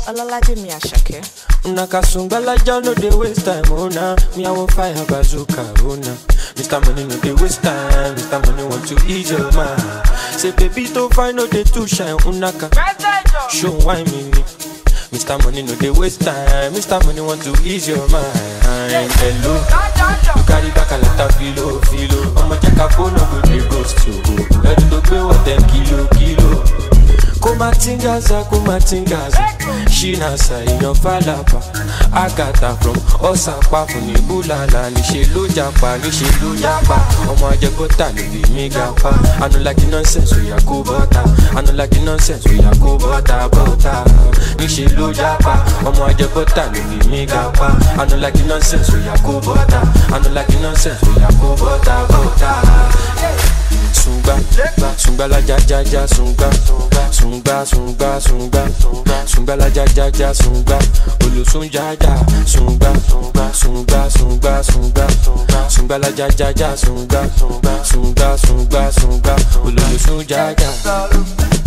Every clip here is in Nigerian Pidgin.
Olalaje mi Ashake. Nakasungalaja no dey waste time, oh nah. Me I want fire bazooka, oh nah. Mr. Money no dey waste time, Mr. Money want to ease your mind. Say baby to find no dey too shine, unaka. Show why me me. Mr. Money no dey waste time, Mr. Money want to ease your mind. Hello, you carry back a lot of filo, filo. I'ma check a phone, no go dey ghost you. Ready to pay what them kilo, kilo. kumatingaza kumatingaza ṣínàṣà èèyàn fàlàpà àgàtà from ọ̀sàpá fún ní búlàlà níṣẹ́ ló japa níṣẹ́ ló yapa ọmọ ajẹgọ́ta ló lè mí gapa anulagi nonsense oya kó bọ́ta anulagi nonsense oya kó bọ́ta bọ́ta níṣẹ́ ló japa ọmọ ajẹgọ́ta ló lè mí gapa anulagi nonsense oya kó bọ́ta anulagi nonsense oya kó bọ́ta bọ́ta sungba sungba la ja ja ja sungba sungba sungba sungba sungba la ja ja ja sungba olosun ja ja sungba sungba sungba sungba sungba la ja ja ja sungba sungba sungba sungba olosun ja ja.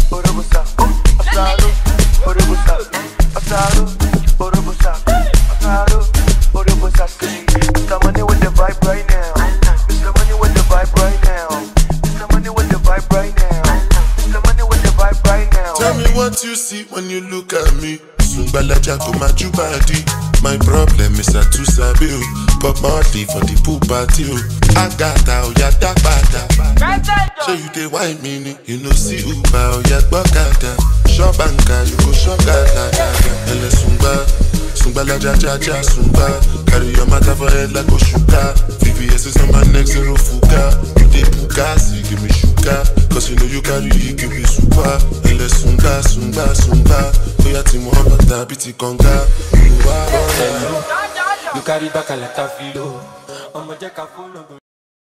Mr. Money with the vibe right now. Mr. Money with the vibe right now. Mr. Money with the vibe right now. Mr. Money with the vibe right now. Tell me what you see when you look at me. Sungbalaja go my body. My problem is I too sabi o. Pop Marley for the pool party o. Agata oya dagbada. So you dey wine me ni. You know see Uber oya gbọ́kada. Shop anka you go shop gada gada. Ẹlẹ sungba. Sungbalaja ja ja sungba. Carry your matter for head like Oshuka. VVS is on my neck zero fuga. You dey bugasi give me sugar. Cause you know you carry it give me super. Ẹlẹ sunga sunga sunga. Oya ti mọ bàtà bí ti kànga. Olùwà bọ̀. You carry back a lot of filo. I'ma check a phone. no go